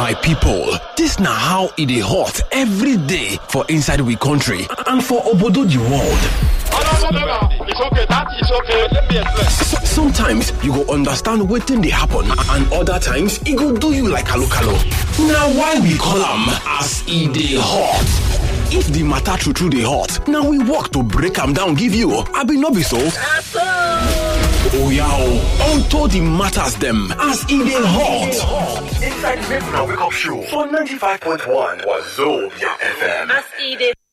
My people, this na how e dey hot every day for inside we country and for obodo the world. It's okay, that is okay. Let me explain. S- Sometimes you go understand wetin dey happen and other times e go do you like kalo kalo. Na why we call am as e dey hot. If the matter true true dey hot, na we work to break am down give you. Abi no be so? Oya o, unto the matters dem as e dey hot. Inside Make Una Wake Up Show for 95.1 Wazobia FM. As e dey